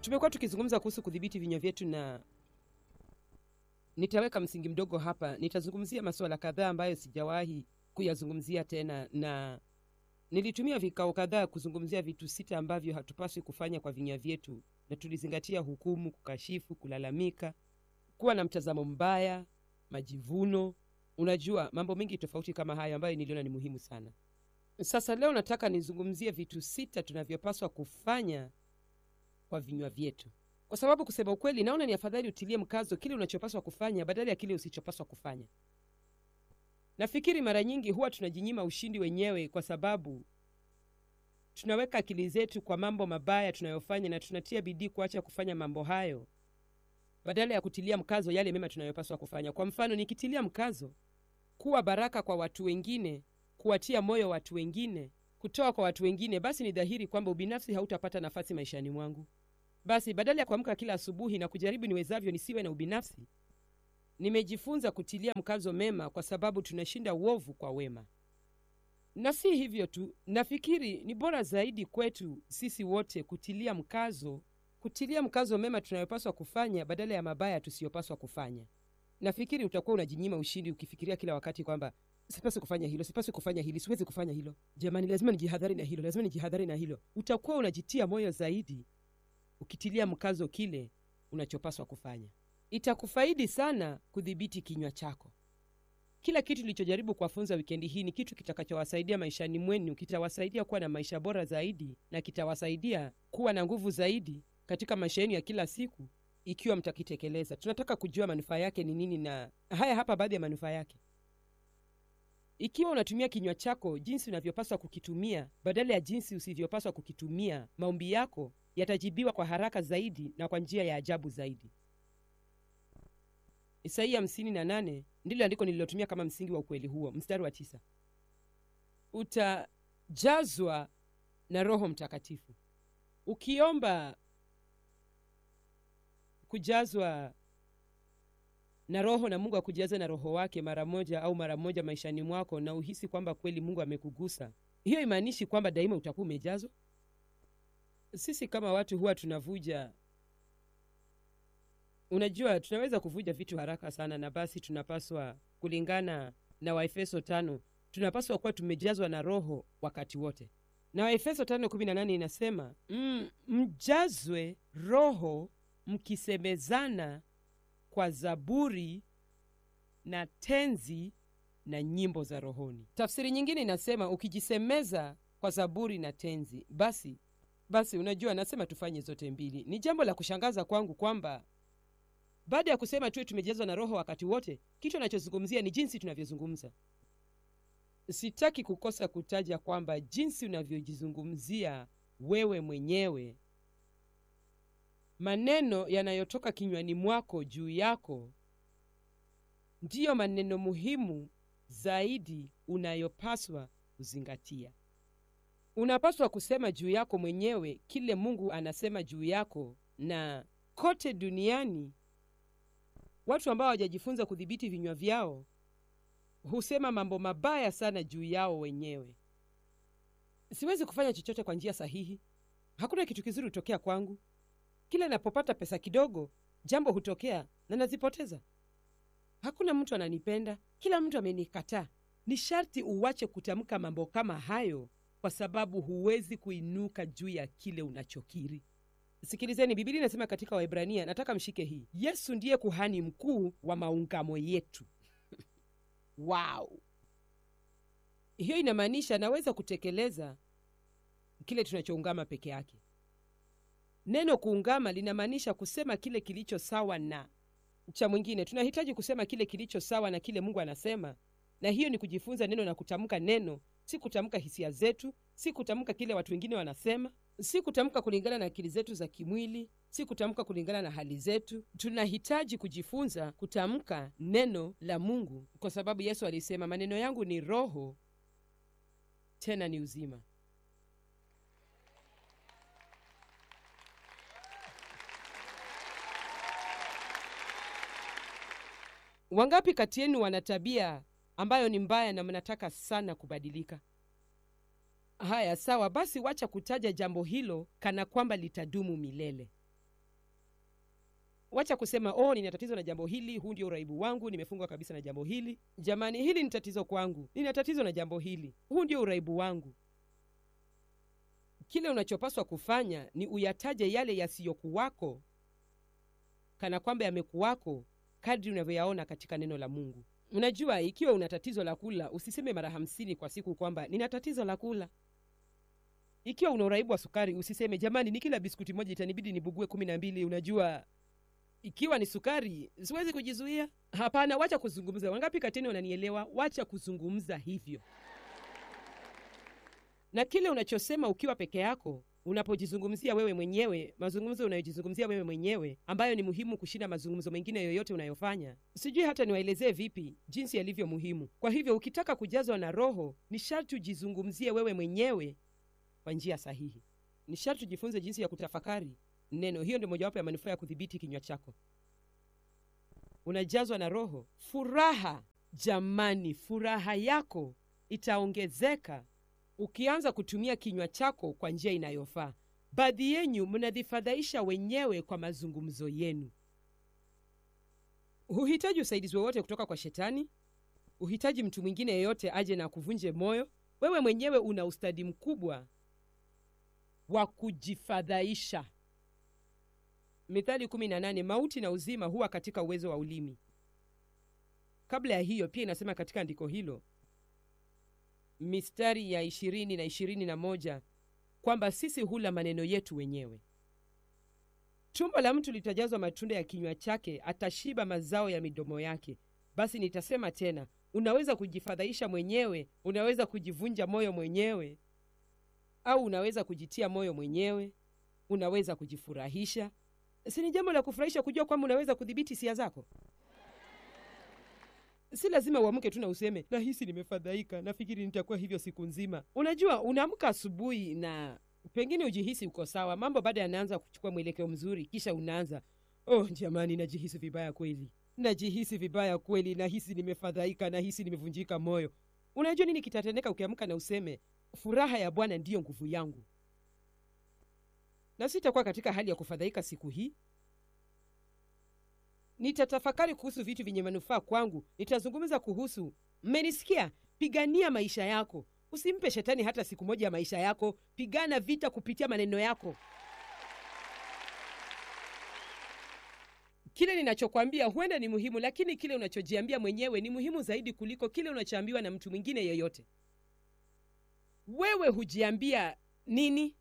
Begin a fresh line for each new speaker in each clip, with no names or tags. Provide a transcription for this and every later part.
tumekuwa tukizungumza kuhusu kudhibiti vinywa vyetu na nitaweka msingi mdogo hapa nitazungumzia masuala kadhaa ambayo sijawahi kuyazungumzia tena na nilitumia vikao kadhaa kuzungumzia vitu sita ambavyo hatupaswi kufanya kwa vinywa vyetu na tulizingatia hukumu kukashifu kulalamika kuwa na mtazamo mbaya majivuno unajua mambo mengi tofauti kama hayo ambayo niliona ni muhimu sana sasa leo nataka nizungumzie vitu sita tunavyopaswa kufanya kwa vinywa vyetu kwa sababu kusema ukweli naona ni afadhali utilie mkazo kile unachopaswa kufanya badala ya kile usichopaswa kufanya nafikiri mara nyingi huwa tunajinyima ushindi wenyewe kwa sababu tunaweka akili zetu kwa mambo mabaya tunayofanya na tunatia bidii kuacha kufanya mambo hayo badala ya kutilia mkazo yale mema tunayopaswa kufanya kwa mfano nikitilia mkazo kuwa baraka kwa watu wengine kuwatia moyo watu wengine kutoa kwa watu wengine basi ni dhahiri kwamba ubinafsi hautapata nafasi maishani mwangu basi badala ya kuamka kila asubuhi na kujaribu niwezavyo nisiwe na ubinafsi nimejifunza kutilia mkazo mema kwa sababu tunashinda uovu kwa wema na si hivyo tu nafikiri ni bora zaidi kwetu sisi wote kutilia mkazo kutilia mkazo mema tunayopaswa kufanya badala ya mabaya tusiyopaswa kufanya nafikiri utakuwa unajinyima ushindi ukifikiria kila wakati kwamba sipaswi kufanya hilo sipaswi kufanya hili siwezi kufanya hilo jamani lazima nijihadhari na hilo lazima nijihadhari na hilo utakuwa unajitia moyo zaidi ukitilia mkazo kile unachopaswa kufanya itakufaidi sana kudhibiti kinywa chako kila kitu ilichojaribu kuwafunza wikendi hii ni kitu kitakachowasaidia maishani mwenu kitawasaidia kuwa na maisha bora zaidi na kitawasaidia kuwa na nguvu zaidi katika maisha yenu ya kila siku ikiwa mtakitekeleza tunataka kujua manufaa yake ni nini na haya hapa baadhi ya manufaa yake ikiwa unatumia kinywa chako jinsi unavyopaswa kukitumia badala ya jinsi usivyopaswa kukitumia maombi yako yatajibiwa kwa haraka zaidi na kwa njia ya ajabu zaidi isaia 58 ndilo andiko nililotumia kama msingi wa ukweli huo mstari wa tisa utajazwa na roho mtakatifu ukiomba kujazwa na roho na mungu akujaze na roho wake mara moja au mara moja maishani mwako na uhisi kwamba kweli mungu amekugusa hiyo imaanishi kwamba daima utakuwa umejazwa sisi kama watu huwa tunavuja unajua tunaweza kuvuja vitu haraka sana na basi tunapaswa kulingana na waefeso tano tunapaswa kuwa tumejazwa na roho wakati wote na waefeso tano kumi na nane inasema mm, mjazwe roho mkisemezana kwa zaburi na tenzi na nyimbo za rohoni tafsiri nyingine inasema ukijisemeza kwa zaburi na tenzi basi basi unajua nasema tufanye zote mbili ni jambo la kushangaza kwangu kwamba baada ya kusema tuwe tumejazwa na roho wakati wote kitu anachozungumzia ni jinsi tunavyozungumza sitaki kukosa kutaja kwamba jinsi unavyojizungumzia wewe mwenyewe maneno yanayotoka kinywani mwako juu yako ndiyo maneno muhimu zaidi unayopaswa kuzingatia unapaswa kusema juu yako mwenyewe kile mungu anasema juu yako na kote duniani watu ambao hawajajifunza kudhibiti vinywa vyao husema mambo mabaya sana juu yao wenyewe siwezi kufanya chochote kwa njia sahihi hakuna kitu kizuri hutokea kwangu kila napopata pesa kidogo jambo hutokea na nazipoteza hakuna mtu ananipenda kila mtu amenikataa ni sharti uwache kutamka mambo kama hayo kwa sababu huwezi kuinuka juu ya kile unachokiri sikilizeni bibilia inasema katika waibrania nataka mshike hii yesu ndiye kuhani mkuu wa maungamo yetu wow hiyo inamaanisha naweza kutekeleza kile tunachoungama peke yake neno kuungama linamaanisha kusema kile kilicho sawa na cha mwingine tunahitaji kusema kile kilicho sawa na kile mungu anasema na hiyo ni kujifunza neno na kutamka neno si kutamka hisia zetu si kutamka kile watu wengine wanasema si kutamka kulingana na akili zetu za kimwili si kutamka kulingana na hali zetu tunahitaji kujifunza kutamka neno la mungu kwa sababu yesu alisema maneno yangu ni roho tena ni uzima wangapi kati yenu wana tabia ambayo ni mbaya na mnataka sana kubadilika haya sawa basi wacha kutaja jambo hilo kana kwamba litadumu milele wacha kusema oh nina tatizo na jambo hili huu ndio uraibu wangu nimefungwa kabisa na jambo hili jamani hili ni tatizo kwangu nina tatizo na jambo hili huu ndio uraibu wangu kile unachopaswa kufanya ni uyataje yale yasiyokuwako kana kwamba yamekuwako kadri unavyoyaona katika neno la mungu unajua ikiwa una tatizo la kula usiseme mara hamsini kwa siku kwamba nina tatizo la kula ikiwa una uraibu wa sukari usiseme jamani ni kila biskuti moja itanibidi nibugue kumi na mbili unajua ikiwa ni sukari siwezi kujizuia hapana wacha kuzungumza wangapi katini wananielewa wacha kuzungumza hivyo na kile unachosema ukiwa peke yako unapojizungumzia wewe mwenyewe mazungumzo unayojizungumzia wewe mwenyewe ambayo ni muhimu kushinda mazungumzo mengine yoyote unayofanya sijui hata niwaelezee vipi jinsi yalivyo muhimu kwa hivyo ukitaka kujazwa na roho ni sharti ujizungumzie wewe mwenyewe kwa njia sahihi ni sharti ujifunze jinsi ya kutafakari neno hiyo ndio mojawapo ya manufaa ya kudhibiti kinywa chako unajazwa na roho furaha jamani furaha yako itaongezeka ukianza kutumia kinywa chako kwa njia inayofaa baadhi yenyu mnajifadhaisha wenyewe kwa mazungumzo yenu huhitaji usaidizi wowote kutoka kwa shetani huhitaji mtu mwingine yeyote aje na kuvunje moyo wewe mwenyewe una ustadi mkubwa wa kujifadhaisha mithali 18 mauti na uzima huwa katika uwezo wa ulimi kabla ya hiyo pia inasema katika andiko hilo mistari ya ishirini na ishirini na moja kwamba sisi hula maneno yetu wenyewe tumbo la mtu litajazwa matunda ya kinywa chake atashiba mazao ya midomo yake basi nitasema tena unaweza kujifadhaisha mwenyewe unaweza kujivunja moyo mwenyewe au unaweza kujitia moyo mwenyewe unaweza kujifurahisha si ni jambo la kufurahisha kujua kwamba unaweza kudhibiti hisia zako si lazima uamke tu na useme nahisi nimefadhaika nafikiri nitakuwa hivyo siku nzima unajua unaamka asubuhi na pengine ujihisi uko sawa mambo baada yanaanza kuchukua mwelekeo mzuri kisha unaanza oh jamani najihisi vibaya kweli najihisi vibaya kweli nahisi nimefadhaika nahisi nimevunjika moyo unajua nini kitatendeka ukiamka na useme furaha ya bwana ndiyo nguvu yangu na sitakuwa katika hali ya kufadhaika siku hii nitatafakari kuhusu vitu vyenye manufaa kwangu nitazungumza kuhusu mmenisikia pigania maisha yako usimpe shetani hata siku moja ya maisha yako pigana vita kupitia maneno yako kile ninachokwambia huenda ni muhimu lakini kile unachojiambia mwenyewe ni muhimu zaidi kuliko kile unachoambiwa na mtu mwingine yeyote wewe hujiambia nini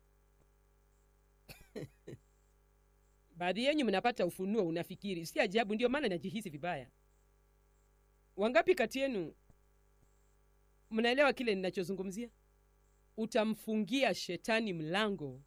baadhi yenyu mnapata ufunuo unafikiri si ajabu ndio maana najihisi vibaya wangapi kati yenu mnaelewa kile ninachozungumzia utamfungia shetani mlango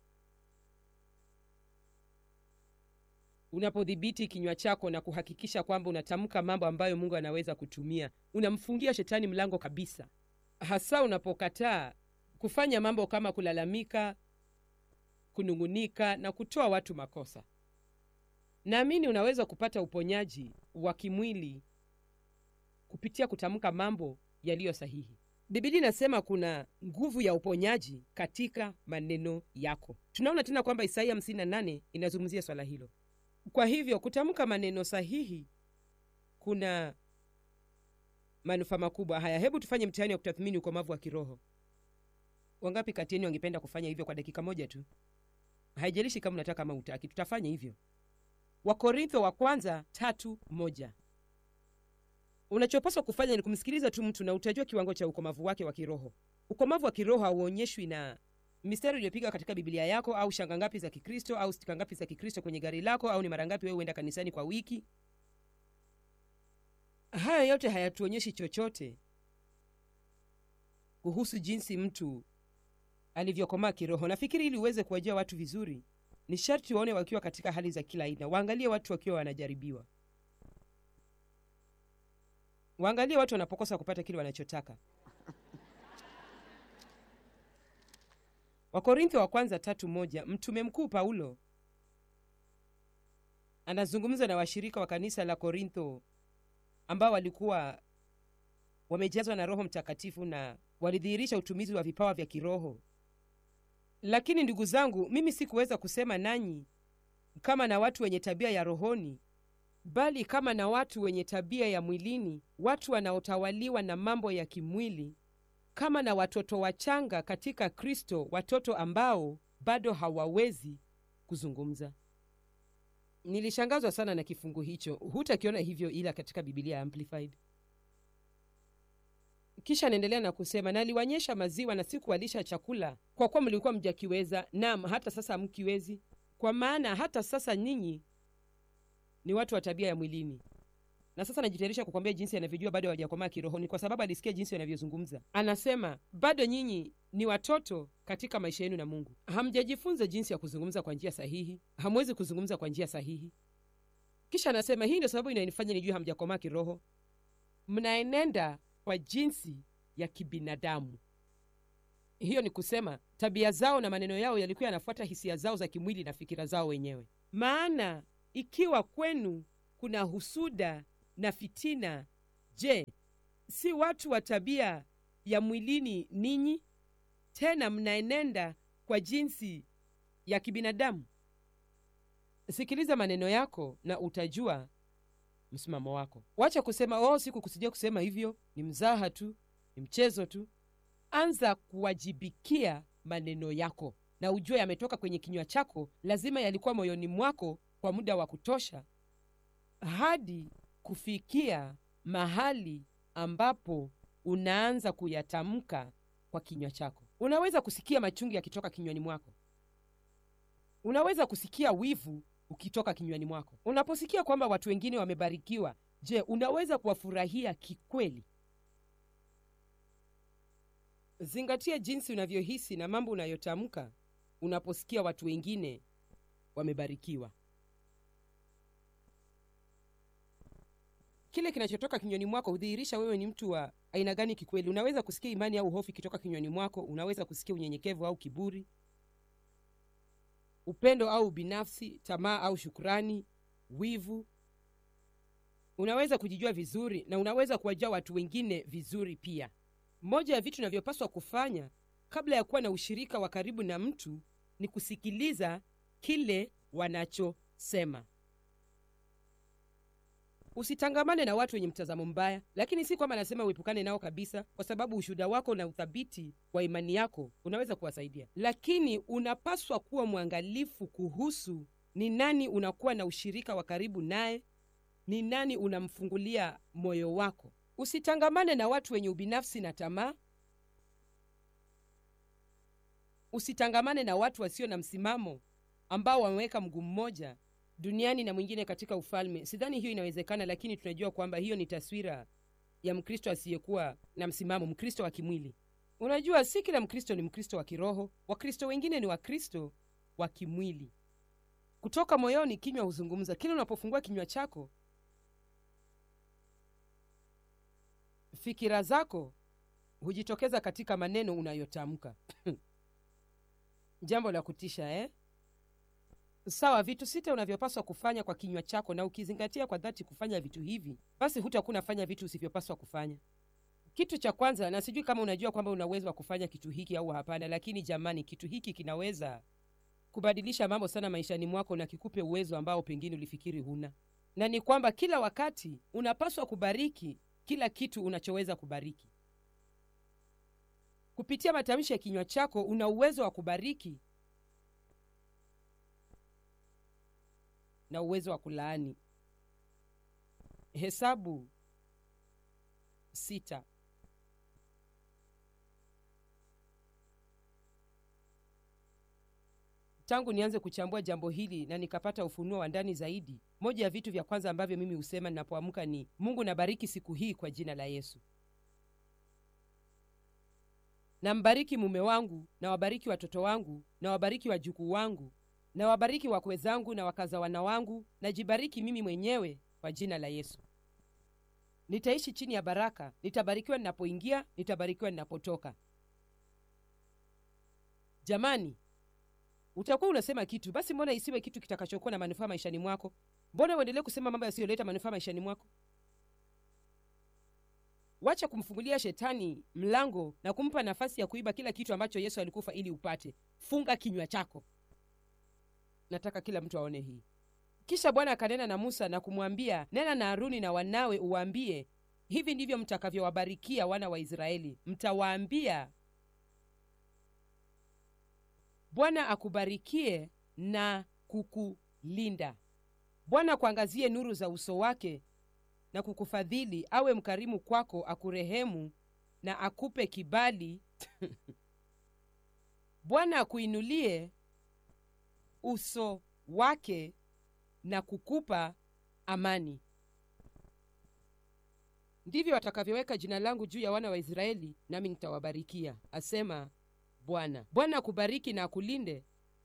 unapodhibiti kinywa chako na kuhakikisha kwamba unatamka mambo ambayo mungu anaweza kutumia unamfungia shetani mlango kabisa hasa unapokataa kufanya mambo kama kulalamika kunung'unika na kutoa watu makosa naamini unaweza kupata uponyaji wa kimwili kupitia kutamka mambo yaliyo sahihi bibilia inasema kuna nguvu ya uponyaji katika maneno yako tunaona tena kwamba isaia 58 inazungumzia swala hilo kwa hivyo kutamka maneno sahihi kuna manufaa makubwa haya hebu tufanye mtihani wa kutathmini ukomavu wa kiroho wangapi kati yenu wangependa kufanya hivyo kwa dakika moja tu haijalishi kama unataka ama utaki tutafanya hivyo wakorintho wa kwanza tatu moja unachopaswa kufanya ni kumsikiliza tu mtu na utajua kiwango cha ukomavu wake wa kiroho ukomavu wa kiroho hauonyeshwi na mistari iliyopiga katika biblia yako au shanga ngapi za kikristo au stika ngapi za kikristo kwenye gari lako au ni mara ngapi wewe huenda kanisani kwa wiki haya yote hayatuonyeshi chochote kuhusu jinsi mtu alivyokomaa kiroho nafikiri ili uweze kuwajua watu vizuri ni sharti waone wakiwa katika hali za kila aina waangalie watu wakiwa wanajaribiwa waangalie watu wanapokosa kupata kile wanachotaka wakorintho wa kwanza tatu moja mtume mkuu paulo anazungumza na washirika wa kanisa la korintho ambao walikuwa wamejazwa na roho mtakatifu na walidhihirisha utumizi wa vipawa vya kiroho lakini ndugu zangu mimi sikuweza kusema nanyi kama na watu wenye tabia ya rohoni bali kama na watu wenye tabia ya mwilini watu wanaotawaliwa na mambo ya kimwili kama na watoto wachanga katika kristo watoto ambao bado hawawezi kuzungumza nilishangazwa sana na kifungu hicho hutakiona hivyo ila katika bibilia amplified kisha anaendelea na kusema naliwanyesha maziwa na sikuwalisha chakula kwa kuwa mlikuwa mjakiweza nam hata sasa hamkiwezi kwa maana hata sasa nyinyi ni watu wa tabia ya mwilini na sasa najitayarisha kukwambia jinsi anavyojua bado hawajakomaa kirohoni kwa sababu alisikia jinsi wanavyozungumza anasema bado nyinyi ni watoto katika maisha yenu na mungu hamjajifunza jinsi ya kuzungumza kwa njia sahihi hamwezi kuzungumza kwa njia sahihi kisha anasema hii ndio sababu inanifanya nijue hamjakomaa kiroho mnaenenda kwa jinsi ya kibinadamu hiyo ni kusema tabia zao na maneno yao yalikuwa yanafuata hisia zao za kimwili na fikira zao wenyewe maana ikiwa kwenu kuna husuda na fitina je si watu wa tabia ya mwilini ninyi tena mnaenenda kwa jinsi ya kibinadamu sikiliza maneno yako na utajua msimamo wako wacha kusema oh sikukusudia kusema hivyo ni mzaha tu ni mchezo tu anza kuwajibikia maneno yako na ujue yametoka kwenye kinywa chako lazima yalikuwa moyoni mwako kwa muda wa kutosha hadi kufikia mahali ambapo unaanza kuyatamka kwa kinywa chako unaweza kusikia machungu yakitoka kinywani mwako unaweza kusikia wivu ukitoka kinywani mwako unaposikia kwamba watu wengine wamebarikiwa je unaweza kuwafurahia kikweli zingatia jinsi unavyohisi na mambo unayotamka unaposikia watu wengine wamebarikiwa kile kinachotoka kinywani mwako hudhihirisha wewe ni mtu wa aina gani kikweli unaweza kusikia imani au hofu ikitoka kinywani mwako unaweza kusikia unyenyekevu au kiburi upendo au binafsi tamaa au shukrani wivu unaweza kujijua vizuri na unaweza kuwajua watu wengine vizuri pia moja ya vitu inavyopaswa kufanya kabla ya kuwa na ushirika wa karibu na mtu ni kusikiliza kile wanachosema usitangamane na watu wenye mtazamo mbaya lakini si kwamba anasema uepukane nao kabisa kwa sababu ushuhuda wako na uthabiti wa imani yako unaweza kuwasaidia lakini unapaswa kuwa mwangalifu kuhusu ni nani unakuwa na ushirika wa karibu naye ni nani unamfungulia moyo wako usitangamane na watu wenye ubinafsi na tamaa usitangamane na watu wasio na msimamo ambao wameweka mguu mmoja duniani na mwingine katika ufalme sidhani hiyo inawezekana lakini tunajua kwamba hiyo ni taswira ya mkristo asiyekuwa na msimamo mkristo wa kimwili unajua si kila mkristo ni mkristo wa kiroho wakristo wengine ni wakristo wa kimwili kutoka moyoni kinywa huzungumza kila unapofungua kinywa chako fikira zako hujitokeza katika maneno unayotamka jambo la kutisha eh? sawa vitu sita unavyopaswa kufanya kwa kinywa chako na ukizingatia kwa dhati kufanya vitu hivi basi hutakuwa unafanya vitu usivyopaswa kufanya kitu cha kwanza na sijui kama unajua kwamba una uwezo wa kufanya kitu hiki au hapana lakini jamani kitu hiki kinaweza kubadilisha mambo sana maishani mwako na kikupe uwezo ambao pengine ulifikiri huna na ni kwamba kila wakati unapaswa kubariki kila kitu unachoweza kubariki kupitia matamshi ya kinywa chako una uwezo wa kubariki na uwezo wa kulaani hesabu sita tangu nianze kuchambua jambo hili na nikapata ufunuo wa ndani zaidi moja ya vitu vya kwanza ambavyo mimi husema ninapoamka ni mungu nabariki siku hii kwa jina la yesu nambariki mume wangu na wabariki watoto wangu na wabariki wajukuu wangu na wabariki wakwe zangu na wakaza wana wangu najibariki mimi mwenyewe kwa jina la yesu nitaishi chini ya baraka nitabarikiwa ninapoingia nitabarikiwa ninapotoka jamani utakuwa unasema kitu basi mbona isiwe kitu kitakachokuwa na manufaa maishani mwako mbona uendelee kusema mambo yasiyoleta manufaa maishani mwako wacha kumfungulia shetani mlango na kumpa nafasi ya kuiba kila kitu ambacho yesu alikufa ili upate funga kinywa chako nataka kila mtu aone hii kisha bwana akanena na musa na kumwambia nena na haruni na wanawe uwaambie hivi ndivyo mtakavyowabarikia wana wa israeli mtawaambia bwana akubarikie na kukulinda bwana kuangazie nuru za uso wake na kukufadhili awe mkarimu kwako akurehemu na akupe kibali bwana akuinulie uso wake na kukupa amani ndivyo watakavyoweka jina langu juu ya wana wa israeli nami nitawabarikia asema bwana bwana akubariki na akulinde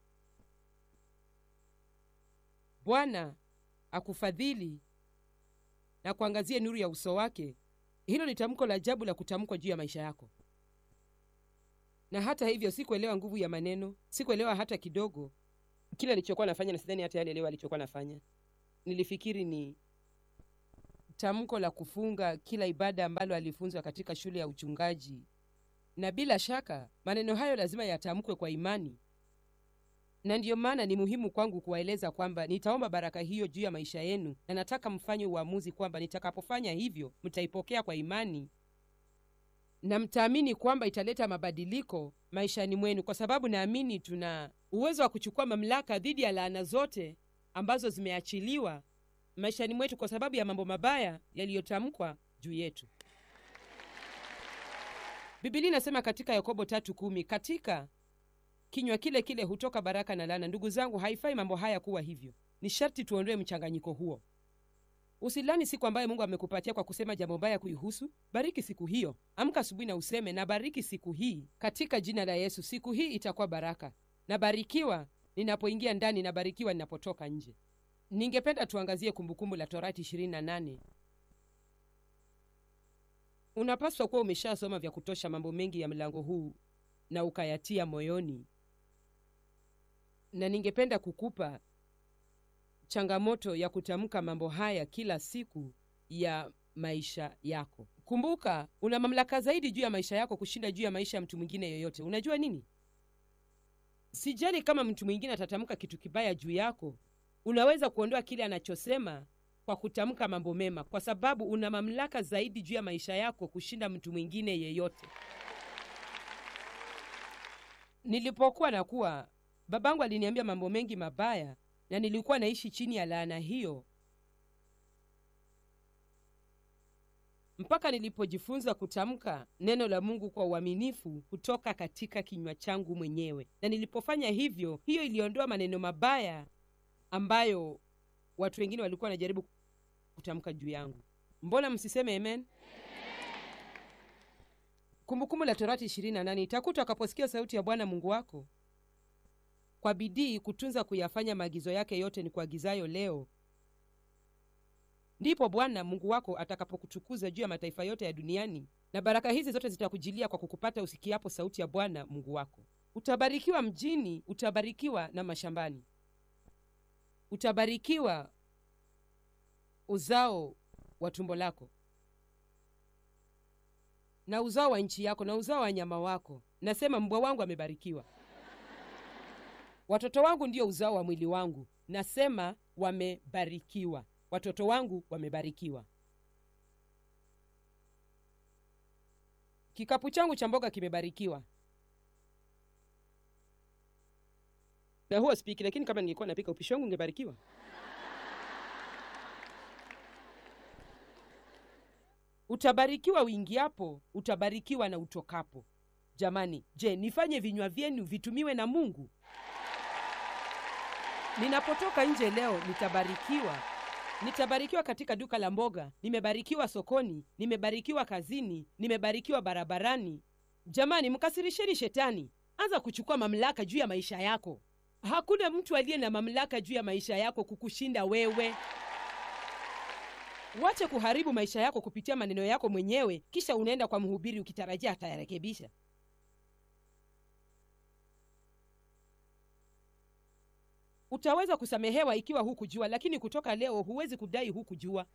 bwana akufadhili na kuangazie nuru ya uso wake hilo ni tamko la ajabu la kutamkwa juu ya maisha yako na hata hivyo sikuelewa nguvu ya maneno sikuelewa hata kidogo kile alichokuwa nafanya na sidhani hata alielewa alichokuwa nafanya nilifikiri ni tamko la kufunga kila ibada ambalo alifunzwa katika shule ya uchungaji na bila shaka maneno hayo lazima yatamkwe kwa imani na ndiyo maana ni muhimu kwangu kuwaeleza kwamba nitaomba baraka hiyo juu ya maisha yenu na nataka mfanye uamuzi kwamba nitakapofanya hivyo mtaipokea kwa imani na mtaamini kwamba italeta mabadiliko maishani mwenu kwa sababu naamini tuna uwezo wa kuchukua mamlaka dhidi ya laana zote ambazo zimeachiliwa maishani mwetu kwa sababu ya mambo mabaya yaliyotamkwa juu yetu bibilia inasema katika yakobo tatu kumi katika kinywa kile kile hutoka baraka na laana ndugu zangu haifai mambo haya kuwa hivyo ni sharti tuondoe mchanganyiko huo usilani siku ambayo mungu amekupatia kwa kusema jambo baya kuihusu bariki siku hiyo amka asubuhi na useme nabariki siku hii katika jina la yesu siku hii itakuwa baraka nabarikiwa ninapoingia ndani nabarikiwa ninapotoka nje ningependa tuangazie kumbukumbu la torati 28 unapaswa kuwa umeshasoma vya kutosha mambo mengi ya mlango huu na ukayatia moyoni na ningependa kukupa changamoto ya kutamka mambo haya kila siku ya maisha yako kumbuka una mamlaka zaidi juu ya maisha yako kushinda juu ya maisha ya mtu mwingine yoyote unajua nini sijali kama mtu mwingine atatamka kitu kibaya juu yako unaweza kuondoa kile anachosema kwa kutamka mambo mema kwa sababu una mamlaka zaidi juu ya maisha yako kushinda mtu mwingine yeyote nilipokuwa nakuwa babangu aliniambia mambo mengi mabaya na nilikuwa naishi chini ya laana hiyo mpaka nilipojifunza kutamka neno la mungu kwa uaminifu kutoka katika kinywa changu mwenyewe na nilipofanya hivyo hiyo iliondoa maneno mabaya ambayo watu wengine walikuwa wanajaribu kutamka juu yangu mbona msiseme amen kumbukumbu la torati 28 itakuta akaposikia sauti ya bwana mungu wako kwa bidii kutunza kuyafanya maagizo yake yote ni kuagizayo leo ndipo bwana mungu wako atakapokutukuza juu ya mataifa yote ya duniani na baraka hizi zote zitakujilia kwa kukupata usikiapo sauti ya bwana mungu wako utabarikiwa mjini utabarikiwa na mashambani utabarikiwa uzao wa tumbo lako na uzao wa nchi yako na uzao wa nyama wako nasema mbwa wangu amebarikiwa watoto wangu ndio uzao wa mwili wangu nasema wamebarikiwa watoto wangu wamebarikiwa kikapu changu cha mboga kimebarikiwa na huwa spiki lakini kama ningekuwa napika upishi wangu ungebarikiwa utabarikiwa uingiapo utabarikiwa na utokapo jamani je nifanye vinywa vyenu vitumiwe na mungu ninapotoka nje leo nitabarikiwa nitabarikiwa katika duka la mboga nimebarikiwa sokoni nimebarikiwa kazini nimebarikiwa barabarani jamani mkasirisheni shetani anza kuchukua mamlaka juu ya maisha yako hakuna mtu aliye na mamlaka juu ya maisha yako kukushinda wewe wache kuharibu maisha yako kupitia maneno yako mwenyewe kisha unaenda kwa mhubiri ukitarajia atayarekebisha utaweza kusamehewa ikiwa hukujua lakini kutoka leo huwezi kudai hukujua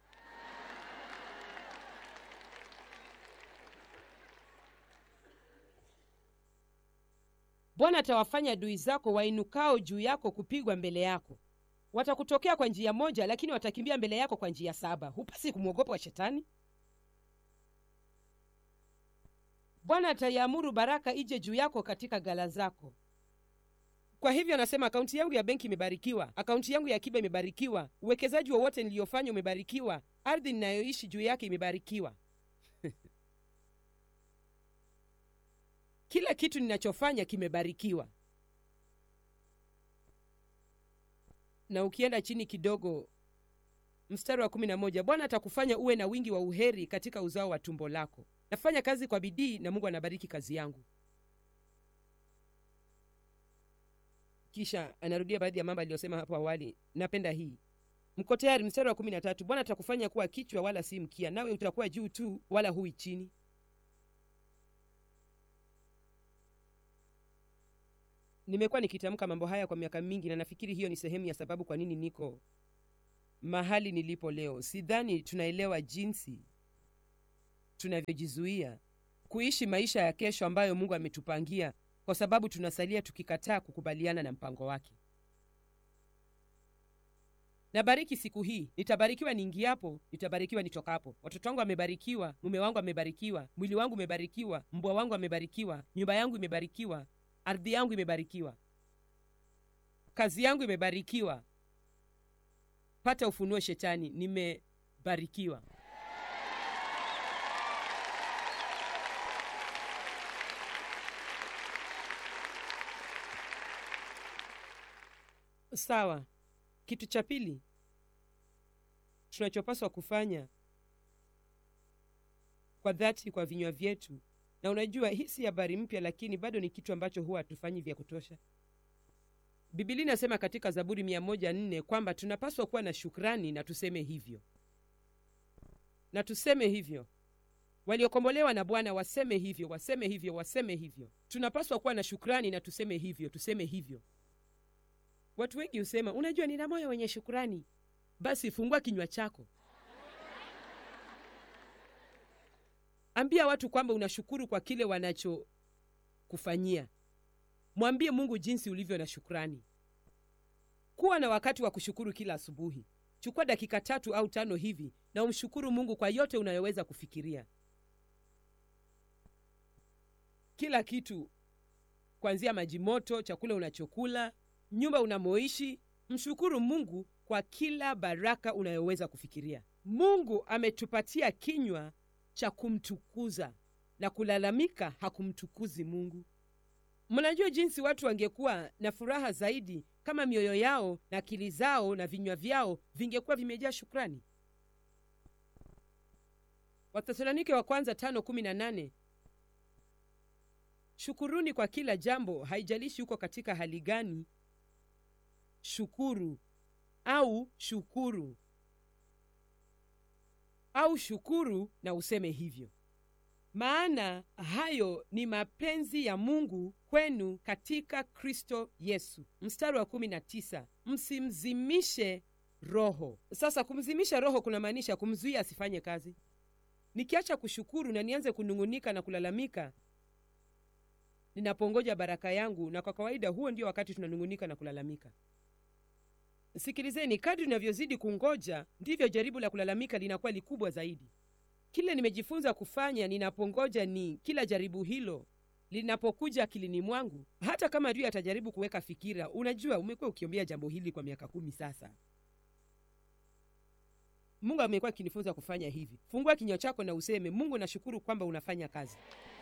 bwana atawafanya adui zako wainukao juu yako kupigwa mbele yako watakutokea kwa njia moja lakini watakimbia mbele yako kwa njia saba hupasi kumwogopa wa shetani bwana ataiamuru baraka ije juu yako katika gala zako kwa hivyo anasema akaunti yangu ya benki imebarikiwa akaunti yangu ya akiba imebarikiwa uwekezaji wowote niliyofanya umebarikiwa ardhi ninayoishi juu yake imebarikiwa kila kitu ninachofanya kimebarikiwa na ukienda chini kidogo mstari wa kumi na moja bwana atakufanya uwe na wingi wa uheri katika uzao wa tumbo lako nafanya kazi kwa bidii na mungu anabariki kazi yangu kisha anarudia baadhi ya mambo aliyosema hapo awali napenda hii mko tayari mstari wa kumi na tatu bwana atakufanya kuwa kichwa wala si mkia nawe utakuwa juu tu wala hui chini nimekuwa nikitamka mambo haya kwa miaka mingi na nafikiri hiyo ni sehemu ya sababu kwa nini niko mahali nilipo leo sidhani tunaelewa jinsi tunavyojizuia kuishi maisha ya kesho ambayo mungu ametupangia kwa sababu tunasalia tukikataa kukubaliana na mpango wake nabariki siku hii nitabarikiwa niingiapo nitabarikiwa nitokapo watoto wangu wamebarikiwa mume wangu amebarikiwa mwili wangu umebarikiwa mbwa wangu amebarikiwa nyumba yangu imebarikiwa ardhi yangu imebarikiwa kazi yangu imebarikiwa pata ufunuo shetani nimebarikiwa sawa kitu cha pili tunachopaswa kufanya kwa dhati kwa vinywa vyetu na unajua hii si habari mpya lakini bado ni kitu ambacho huwa hatufanyi vya kutosha bibilia inasema katika zaburi mia moja nne kwamba tunapaswa kuwa na shukrani na tuseme hivyo na tuseme hivyo waliokombolewa na bwana waseme hivyo waseme hivyo waseme hivyo tunapaswa kuwa na shukrani na tuseme hivyo tuseme hivyo watu wengi husema unajua nina moyo wenye shukrani basi fungua kinywa chako ambia watu kwamba unashukuru kwa kile wanachokufanyia mwambie mungu jinsi ulivyo na shukrani kuwa na wakati wa kushukuru kila asubuhi chukua dakika tatu au tano hivi na umshukuru mungu kwa yote unayoweza kufikiria kila kitu kuanzia maji moto chakula unachokula nyumba unamoishi mshukuru mungu kwa kila baraka unayoweza kufikiria mungu ametupatia kinywa cha kumtukuza na kulalamika hakumtukuzi mungu mnajua jinsi watu wangekuwa na furaha zaidi kama mioyo yao na akili zao na vinywa vyao vingekuwa vimejaa shukrani wathesalonike wa kwanza tano kumi na nane shukuruni kwa kila jambo haijalishi huko katika hali gani shukuru au shukuru au shukuru na useme hivyo maana hayo ni mapenzi ya mungu kwenu katika kristo yesu mstari wa kumi na tisa msimzimishe roho sasa kumzimisha roho kunamaanisha kumzuia asifanye kazi nikiacha kushukuru na nianze kunung'unika na kulalamika ninapongoja baraka yangu na kwa kawaida huo ndio wakati tunanung'unika na kulalamika sikilizeni kadri unavyozidi kungoja ndivyo jaribu la kulalamika linakuwa likubwa zaidi kile nimejifunza kufanya ninapongoja ni kila jaribu hilo linapokuja akilini mwangu hata kama adui atajaribu kuweka fikira unajua umekuwa ukiombea jambo hili kwa miaka kumi sasa mungu amekuwa akinifunza kufanya hivi fungua kinywa chako na useme mungu nashukuru kwamba unafanya kazi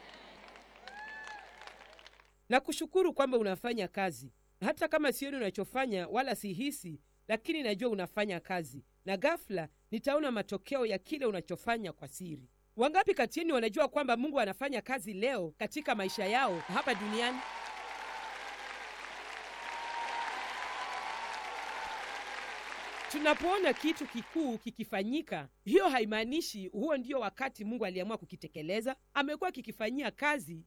na kushukuru kwamba unafanya kazi hata kama sioni unachofanya wala sihisi lakini najua unafanya kazi na ghafla nitaona matokeo ya kile unachofanya kwa siri wangapi kati yenu wanajua kwamba mungu anafanya kazi leo katika maisha yao hapa duniani tunapoona kitu kikuu kikifanyika hiyo haimaanishi huo ndio wakati mungu aliamua kukitekeleza amekuwa kikifanyia kazi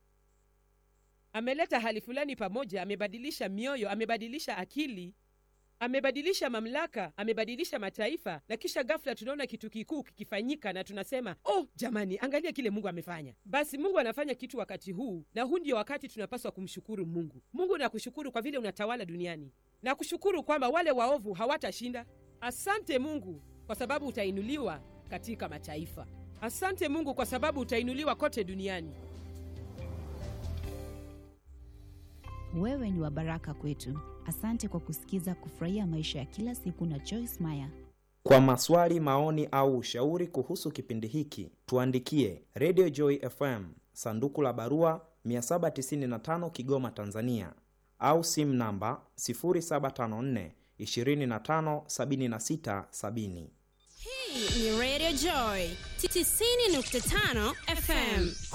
ameleta hali fulani pamoja amebadilisha mioyo amebadilisha akili amebadilisha mamlaka amebadilisha mataifa na kisha ghafla tunaona kitu kikuu kikifanyika na tunasema oh jamani angalia kile mungu amefanya basi mungu anafanya kitu wakati huu na huu ndio wakati tunapaswa kumshukuru mungu mungu nakushukuru kwa vile unatawala duniani na kushukuru kwamba wale waovu hawatashinda asante mungu kwa sababu utainuliwa katika mataifa asante mungu kwa sababu utainuliwa kote duniani
Wewe ni wa baraka kwetu. Asante kwa kusikiza Kufurahia Maisha ya Kila Siku na Joyce Meyer.
Kwa maswali, maoni au ushauri kuhusu kipindi hiki, tuandikie Radio Joy FM, sanduku la barua 795 Kigoma, Tanzania, au simu namba 0754 25 76 70.
Hii ni Radio Joy 90.5 FM.